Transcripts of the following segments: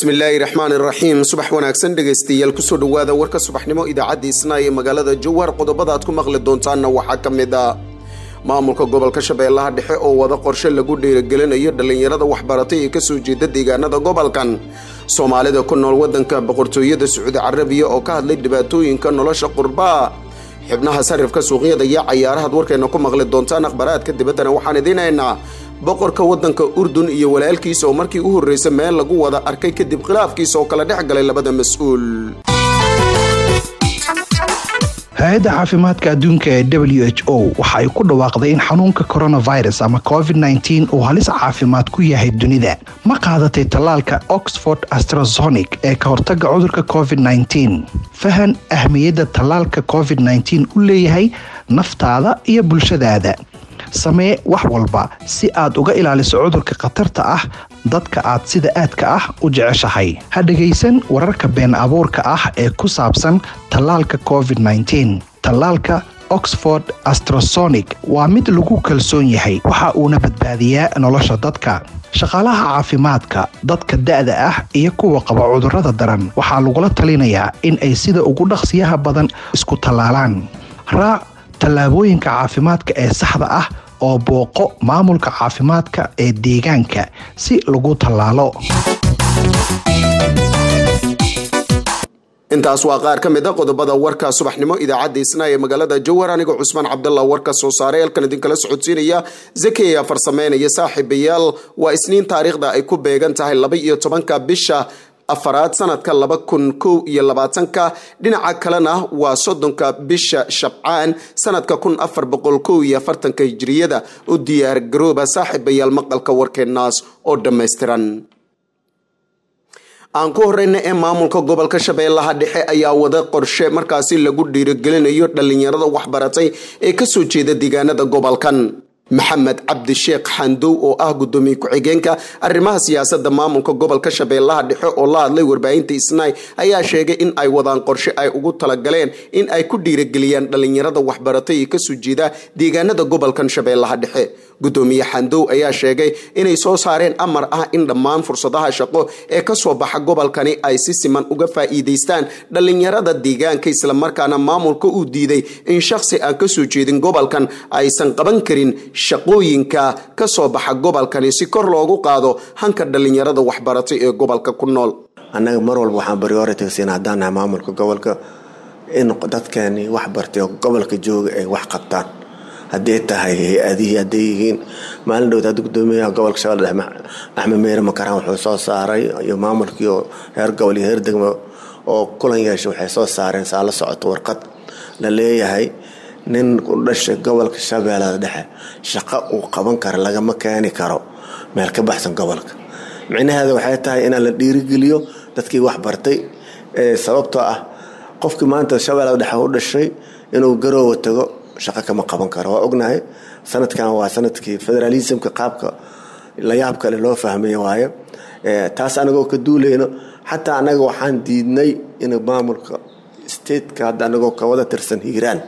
bismillaahi raxmaan iraxiim subax wanaagsan dhegaystayaal kusoo dhowaada warka subaxnimo idaacadda isnaa ee magaalada jowhar qodobada aad ku maqli doontaanna waxaa ka mid a maamulka gobolka shabeellaha dhexe oo wada qorshe lagu dhiirigelinayo dhallinyarada waxbaratay ee kasoo jeeda deegaanada gobolkan soomaalida ku nool wadanka boqortooyada sacuudi carabiya oo ka hadlay dhibaatooyinka nolosha qurbaa xibnaha sarifka suuqyada iyo cayaarahaad warkeena ku maqli doontaan akhbaraadka dibaddana waxaan idiinaynaa boqorka wadanka urdun iyo walaalkiisa oo markii u horreysa meel lagu wada arkay kadib khilaafkiisa oo kala dhex galay labada mas-uul hay-adda caafimaadka adduunka ee w h o waxa ay ku dhawaaqday in xanuunka coronavirus ama covid -9 uu halis caafimaad ku yahay dunida ma qaadatay tallaalka oxford astrazonic ee ka hortaga cudurka covid -9 fahan ahmiyadda tallaalka covid -9 u leeyahay naftaada iyo bulshadaada samee wax walba si aad uga ilaaliso cudurka khatarta ah dadka aad sida aadka ah u jeceshahay ha dhegaysan wararka been abuurka ah ee ku saabsan tallaalka covid -9 tallaalka oxford astrasonic waa mid lagu kalsoon yahay waxa uuna badbaadiyaa nolosha dadka shaqaalaha caafimaadka dadka da-da ah iyo kuwa qaba cudurrada daran waxaa lagula talinayaa in ay sida ugu dhaqsiyaha badan isku tallaalaan raac tallaabooyinka caafimaadka ee saxda ah oo booqo maamulka caafimaadka ee deegaanka si lagu tallaalo intaas waa qaar ka mid a qodobada warka subaxnimo idaacadda isnaa ee magaalada jowhar anigoo cusmaan cabdalla warka soo saaray halkan idinkala socodsiinaya zakeya farsameynaya saaxiibayaal waa isniin taariikhda ay ku beegan tahay laba iyo tobanka bisha afaraad sanadka laba kun kow iyo labaatanka dhinaca kalena waa soddonka bisha shabcaan sanadka kun afar boqol kow iyo afartanka hijiriyada u diyaar garooba saaxiibayaal maqalka warkeenaas oo dhammaystiran aan ku horeyna ee maamulka gobolka shabeellaha dhexe ayaa wada qorshe markaasi lagu dhiirigelinayo dhallinyarada waxbaratay ee kasoo jeeda deegaanada gobolkan maxamed cabdi sheekh xandow oo ah gudoomiye ku-xigeenka arrimaha siyaasadda maamulka gobolka shabeellaha dhexe oo la hadlay warbaahinta isnaay ayaa sheegay in ay wadaan qorshe ay ugu talagaleen in ay ku dhiirigeliyaan dhallinyarada waxbaratay ee kasoo jeeda deegaanada gobolkan shabeellaha dhexe gudoomiye xandow ayaa sheegay inay soo saareen amar ah in dhammaan fursadaha shaqo ee kasoo baxa gobolkani ay si siman uga faa'iidaystaan dhallinyarada deegaanka islamarkaana maamulka uu diiday in shakhsi aan kasoo jeedin gobolkan aysan qaban karin shaqooyinka kasoo baxa gobolkani si kor loogu qaado hanka dhallinyarada waxbaratay ee gobolka ku nool annaga mar walba waxaan baryooratigsina haddaan nahay maamulka gobolka in dadkeeni wax bartay oo gobolka jooga ay wax qabtaan haddii tahay hay-adihii hadday yihiin maalin dhowd hadda gudoomiyaha gobolka shabeelle dhexe axmed meyre makaraan wuxuu soo saaray iyo maamulkii heer gobol iyo heer degmo oo kulan yeeshay waxay soo saareen saa la socoto warqad la leeyahay nin u dhashay gobolka shabeellada dhexe shaqo uu qaban karo lagama keeni karo meel ka baxsan gobolka micnaheeda waxay tahay inaan la dhiirigeliyo dadkii wax bartay sababtoo ah qofkii maanta shabeellada dhexe u dhashay inuu garoowa tago shaqo kama qaban karo waa ognahay sanadkan waa sanadkii federalismka qaabka layaab kale loo fahmay waaye taas anagoo ka duulayno xataa anaga waxaan diidnay in maamulka stateka hadda anagoo ka wada tirsan hiiraan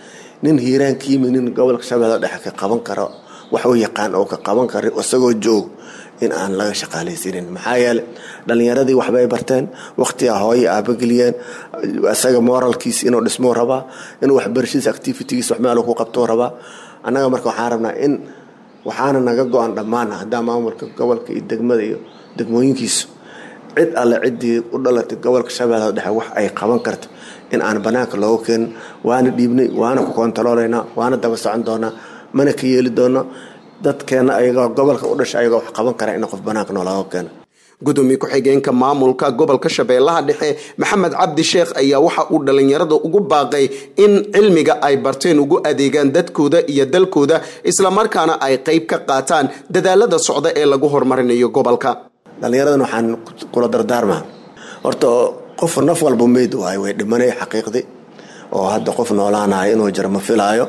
nin hiiraan ka yimi nin gobolka shabeellada dhexe ka qaban karo wax u yaqaan oo ka qaban kara isagoo joog in aan laga shaqaalaysanin maxaa yeele dhallinyaradii waxbay barteen waqtiga hooye aabageliyeen isaga moralkiis inuu dhismuu rabaa inuu waxbarashadiisa activitigiis wax meel ku qabtuu rabaa annaga marka waxaan rabnaa in waxaana naga go-an dhammaan haddaa maamulka gobolka iyo degmada iyo degmooyinkiisu cid alle ciddii u dhalatay gobolka shabeellada dhexe wax ay qaban karta in aan banaanka loogu keenin waana dhiibnay waana ku kontaroolaynaa waana daba socon doonaa mana ka yeeli doono dadkeena ayagoo gobolka u dhasha ayagoo wax qaban kara in qof banaanka noolooga keeno gudoomiye ku-xigeenka maamulka gobolka shabeellaha dhexe maxamed cabdi sheekh ayaa waxa uu dhallinyarada ugu baaqay in cilmiga ay barteen ugu adeegaan dadkooda iyo dalkooda islamarkaana ay qayb ka qaataan dadaalada socda ee lagu horumarinayo gobolka dhallinyaradan waxaan kula dardaarmaa horta qof naf walba meyd waayo way dhimanay xaqiiqdii oo hadda qof noolaanayo inuu jiro ma filaayo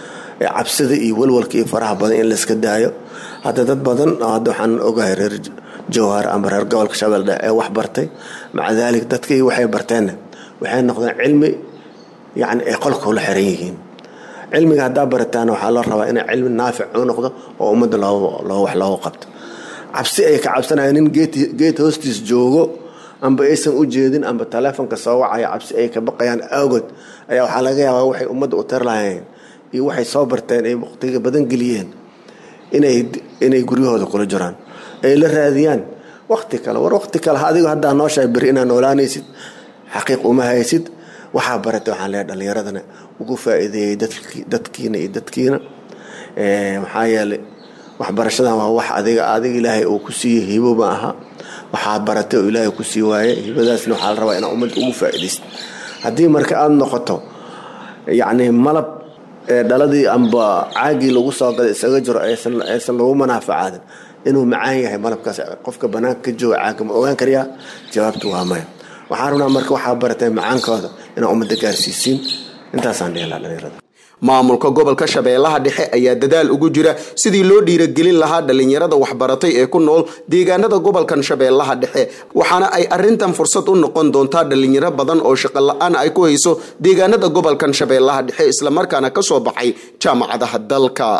cabsida iyo walwalka iyo faraha badan in layska daayo hadda dad badan hadda waxaan ogahay reer jowhar ama reer gobolka shabeelle dhexe ee wax bartay maca daalik dadkii waxay barteenna waxay noqdeen cilmi yacni ay qolka ula xiran yihiin cilmiga haddaa barataan waxaa loo rabaa inay cilmi naafic u noqdo oo ummadda loo wax loogu qabto cabsi ay ka cabsanayaan nin geed hoostiis joogo amba aysan u jeedin amba taleefonka soo wacaya cabsi ay ka baqayaan awgood ayaa waxaa laga yaabaa waxay ummadda u tar lahayeen iyo waxay soo barteen ay waqtiga badan geliyeen inay guryahooda kula jiraan ay la raadiyaan waqti kale war waqti kale adigo haddaa nooshahay beri inaad noolaanaysid xaqiiq uma haysid waxaa baratay waxaan leeyahay dhallinyaradana ugu faa'iideeyey dadkiina iyo dadkiina maxaa yeelay waxbarashadan waa wax adiga adiga ilaahay uu ku siiyey hibo ma aha waxaad baratay oo ilaahay ku sii waaye hibadaasna waxaa la rabaa inaad ummadda ugu faa'iidaysid haddii marka aada noqoto yacni malab dhaladii amba caagii lagu soo gaday isaga jiro aysan lagu manaafacaadin inuu macaan yahay malabkaas qofka banaanka ka jooga caaga ma ogaan karayaa jawaabtu waa maya waxaan rabnaa marka waxaa baratay macaankooda inaa ummadda gaarsiisiin intaasaan dhehelaa dhalinyarada maamulka gobolka shabeellaha dhexe ayaa dadaal ugu jira sidii loo dhiiragelin lahaa dhallinyarada waxbaratay ee ku nool deegaanada gobolkan shabeellaha dhexe waxaana ay arintan fursad u noqon doontaa dhallinyaro badan oo shaqo la-aan ay ku hayso deegaanada gobolkan shabeellaha dhexe islamarkaana kasoo baxay jaamacadaha dalka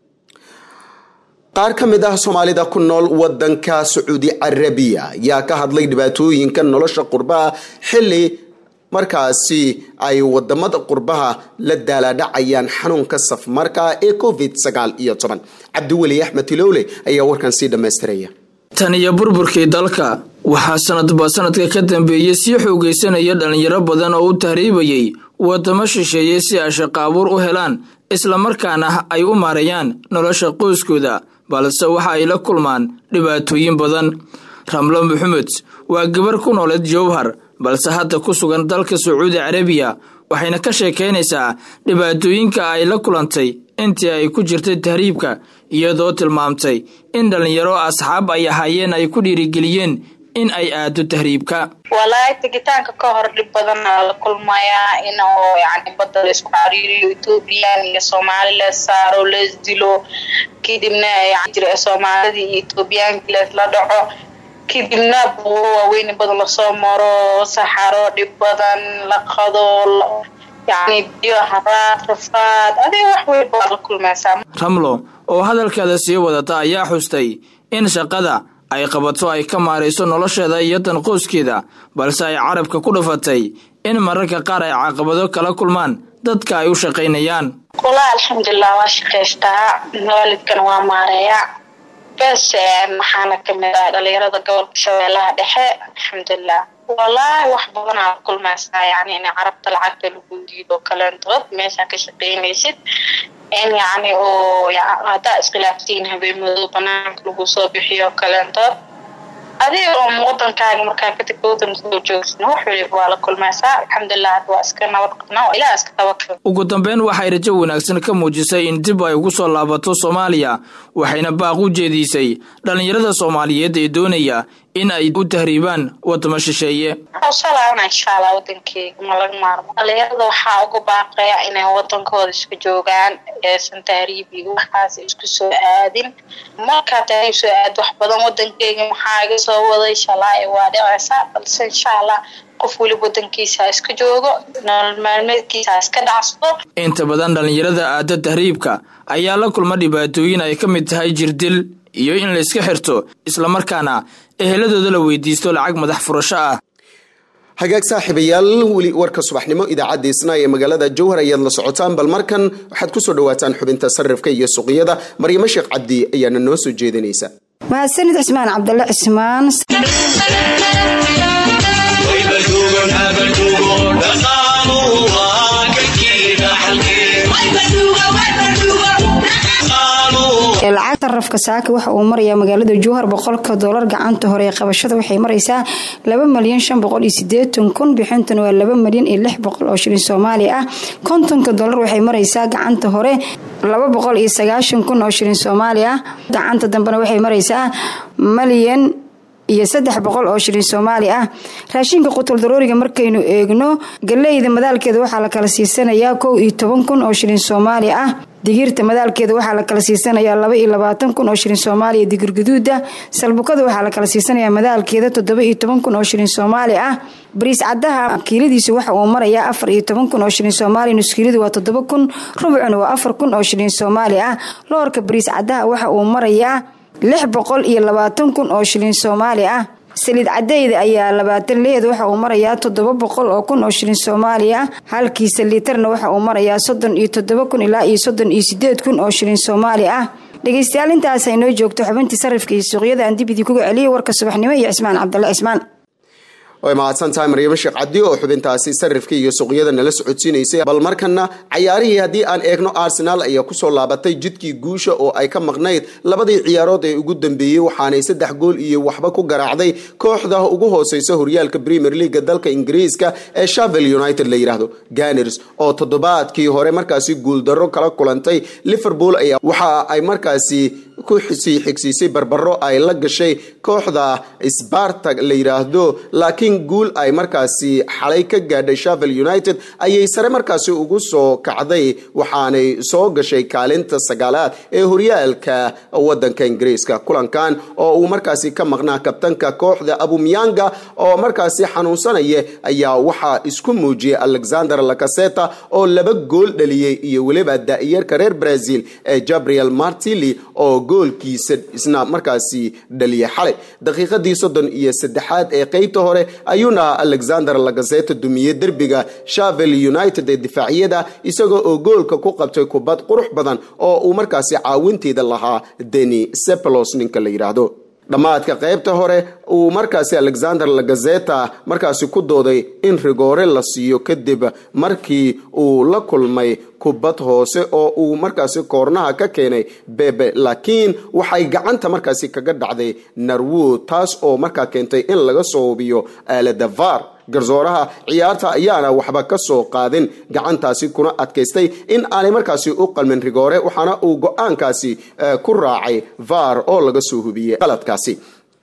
qaar ka mid ah soomaalida ku nool wadanka sacuudi carabiya yaa ka hadlay dhibaatooyinka nolosha qurbaha xili markaasi ay wadamada qurbaha la daalaadhacayaan xanuunka safmarka ee covid sagaal iyo toban cabdiweli axmed tilowle ayaa warkan sii dhammaystiraya tan iyo burburkii dalka waxaa sanadba sanadka ka dambeeyey sii xoogaysanaya dhalinyaro badan oo u tahriibayay wadamo shisheeye si ay shaqo abuur u helaan islamarkaana ay u maareeyaan nolosha qoyskooda balse waxa ay la kulmaan dhibaatooyin badan ramlo maxamed waa gabar ku nooleed jowhar balse hadda ku sugan dalka sacuudi carabiya waxayna ka sheekaynaysaa dhibaatooyinka ay la kulantay intii ay ku jirtay tahriibka iyadoo tilmaamtay in dhallinyaro asxaab ay ahaayeen ay ku dhiirigeliyeen in ay aado tahriibka walaahi tegitaanka ka hor dhib badanaa la kulmayaa in oo yani badda la isku cariiriyo ethoobiyan iyo soomaali lees saaro lees dilo kadibna jira soomaalidii iyo ethoobiyaanki leesla dhaco kadibna buuro waaweyn badan lasoo maro saxaro dhib badan la qado yani biyo haraad rafaad adiga wax weyn baad la kulmaysaa ramlo oo hadalkeeda sii wadata ayaa xustay in shaqada ay qabato ay ka maarayso nolosheeda iyo tan qoyskeeda balse ay carabka ku dhufatay in mararka qaar ay caqabado kala kulmaan dadka ay u shaqaynayaan walahi alxamdulilah waa shaqaystaa waalidkan waa maareeya bes maxaana kamid ah dhalinyarada gobolka shabeellaha dhexe alxamdulilah wallaahi wax badanaa la kulmaysaa yani in carabta lacagta lagu diido kaleentood meeshaa ka shaqaynaysid in yani oo haddaa iskhilaaftiin habeenmadoo banaanka lagu soo bixiyo kaleentood adiga oo wadankaaga markaa ka tagta wadanka soo joogsan wax waliba waa la kulmaysaa alxamdulilah hadda waa iska nabad qabnaa waa ilaah iska tabakal ugu dambeyn waxay rajo wanaagsan ka muujisay in dib ay ugu soo laabato soomaaliya waxayna baaq u jeediisay dhallinyarada soomaaliyeed ee doonaya in ay u tahriibaan wadamo shisheeye salaana insha allah wadankeyga ma laga maarmo dhalinyarada waxaa uga baaqaya inay wadankooda iska joogaan eesan tahriib iyo waxaas isku soo aadin markaa tahriib soo aad wax badan wadankeyga maxaa iga soo waday shalaa waa dhicaysaa balse insha allah qof weliba wadankiisa iska joogo nolol maalmeedkiisa iska dhacsado inta badan dhallinyarada aada tahriibka ayaa la kulma dhibaatooyin ay ka mid tahay jirdil iyo in la iska xirto islamarkaana eheladooda la weydiisto lacag madax furasho ah hagaag saaxiibayaal weli warka subaxnimo idaacadda isnaa ee magaalada jowhar ayaad la socotaan bal markan waxaad ku soo dhawaataan xubinta sarifka iyo suuqyada maryamo sheekh cabdi ayaana noo soo jeedinaysa mahadsanid cismaan cabdalle cismaan lacagta rafka saaka waxa uu marayaa magaalada jowhar boqolka dolar gacanta hore ee qabashada waxay maraysaa laba malyan shan boqol iyo sideetan kun bixintuna waa laba malyan iyo lix boqol oo shilin soomaali ah kontonka dolar waxay maraysaa gacanta hore laba boqol iyo sagaashan kun oo shilin soomaali ah gacanta dambena waxay maraysaa malyan iyo saddex boqol oo shilin soomaali ah raashinka qutul darooriga markaynu eegno galeyda madaalkeeda waxaa la kala siisanayaa kow iyo toban kun oo shilin soomaali ah digirta madaalkeeda waxaa la kala siisanayaa laba iyo labaatan kun oo shilin soomaaliya digir guduuda salbukada waxaa la kala siisanayaa madaalkeeda toddoba iyo toban kun oo shilin soomaali ah bariis cadaha kiiladiisu waxa uu marayaa afar iyo toban kun oo shilin soomaaliya nuskiiladu waa toddoba kun rubucuna waa afar kun oo shilin soomaali ah loorka bariis cadaha waxa uu marayaa lix boqol iyo labaatan kun oo shilin soomaali ah saliid cadeyda ayaa labaatan leed waxa uu marayaa toddoba boqol oo kun oo shilin soomaaliya halkiisa liitarna waxa uu marayaa soddon iyo toddoba kun ilaa iyo soddon iyo sideed kun oo shilin soomaali ah dhegeystayaal intaas ay noo joogto xubintii sarifka iyo suuqyada aan dib idinkuga celiyay warka subaxnimo iyo cismaan cabdalle cismaan way mahadsan tahay maryamo sheekh cabdi oo xubintaasi sarifka iyo suuqyada nala socodsiinaysay bal markana cayaarihii haddii aan eegno arsenal ayaa kusoo laabatay jidkii guusha oo ay ka maqnayd labadii ciyaarood ee ugu dambeeyey waxaanay saddex gool iyo waxba ku garaacday kooxda ugu hooseysa horyaalka premier leaga dalka ingiriiska ee shavel united la yidhaahdo ganers oo toddobaadkii hore markaasi guuldarro kala kulantay liverpool ayaa waxa ay markaasi ku sii xigsiisay barbaro ay la gashay kooxda spartag la yidhaahdo laakiin guul ay markaasi xalay ka gaadhay shavel united ayay sare markaasi ugu soo kacday waxaanay soo gashay kaalinta sagaalaad ee horyaalka wadanka ingiriiska kulankan oo uu markaasi ka maqnaa kabtanka kooxda abumyanga oo markaasi xanuunsanaya ayaa waxaa isku muujiyay alexander lacaseta oo laba gool dhaliyey iyo weliba daa'iyarka reer brazil ee gabriel martili oo goolkiisa isna markaasi dhaliyay xalay daqiiqadii soddon iyo saddexaad ee qeybta hore ayuuna alexander lagazeta dumiyey derbiga shavel united ee difaacyada isagoo oo goolka ku qabtay kubad qurux badan oo uu markaasi caawinteeda lahaa deni sepelos ninka la yidhaahdo dhammaadka qaybta hore uu markaasi alexander lagazeta markaasi ku dooday in rigoore la siiyo kadib markii uu la kulmay kubad hoose oo uu markaasi koornaha ka keenay bebe laakiin waxay gacanta markaasi kaga dhacday narwood taas oo markaa keentay in laga soo hubiyo aalada var garsooraha ciyaarta ayaana waxba ka soo qaadin gacantaasi kuna adkaystay in aanay markaasi u qalmin rigoore waxaana uu go-aankaasi ku raacay var oo laga soo hubiyey qaladkaasi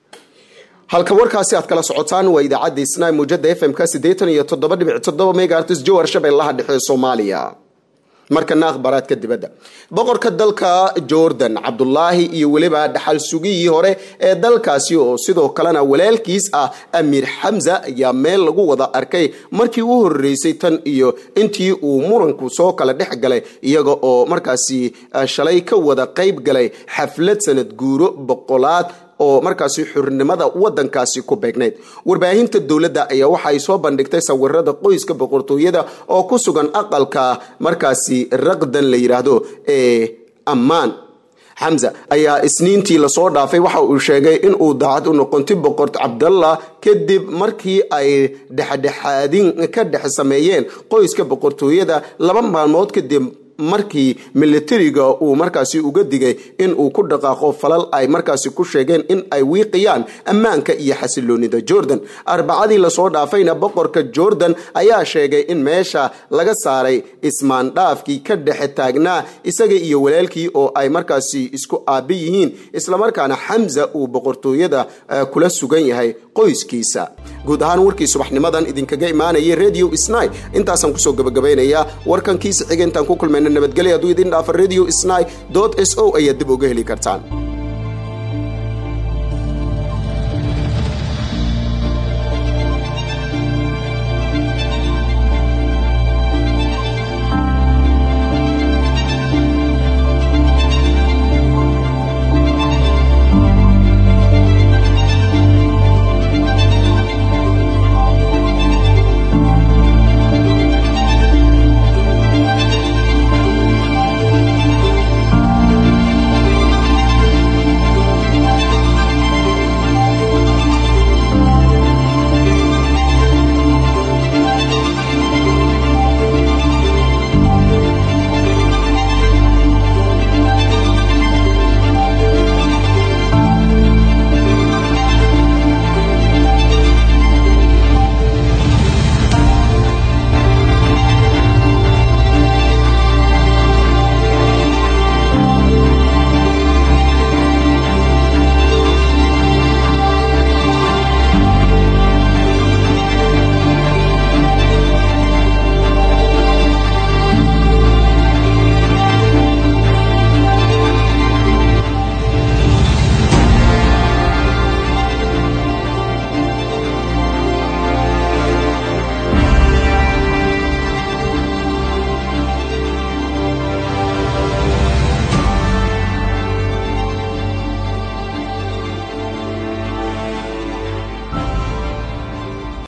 halka warkaasi aad kala socotaan waa idaacadda isnaa muujada f m-ka siddeetan iyo toddoba dhibic toddoba megaartis jowhar shabeellaha dhexe soomaaliya markana akhbaaraadka dibadda boqorka dalka jordan cabdulaahi iyo weliba dhaxal sugiyii hore ee dalkaasi oo sidoo kalena walaalkiis ah amiir xamza ayaa meel lagu wada arkay markii u horeysay tan iyo intii uu muranku soo kala dhex galay iyaga oo markaasi shalay ka wada qayb galay xaflad sanad guuro boqolaad oo markaasi xurnimada wadankaasi ku beegnayd warbaahinta dowladda ayaa waxaay soo bandhigtay sawirada qoyska boqortooyada oo ku sugan aqalka markaasi raqdan la yidhaahdo ee ammaan xamza ayaa isniintii lasoo dhaafay waxa uu sheegay in uu daacad u noqonti boqor cabdallah kadib markii ay dhexdhexaadin ka dhex sameeyeen qoyska boqortooyada laba maalmood kadib markii militariga uu markaasi uga digay in uu ku dhaqaaqo falal ay markaasi ku sheegeen in ay wiiqiyaan ammaanka iyo xasiloonida jordan arbacadii lasoo dhaafayna boqorka jordan ayaa sheegay in meesha laga saaray ismaandhaafkii ka dhexe taagnaa isaga iyo walaalkii oo ay markaasi isku aabi yihiin islamarkaana xamza uu boqortooyada kula sugan yahay qoyskiisa guud ahaan warkii subaxnimadan idinkaga imaanayay radio sny intaasaan kusoo gabagabaynayaa warkankiisa xiga intaan ku kulmayna nabadgelya hadduu idin dhaafa radio sny s o ayaad dib uga heli kartaan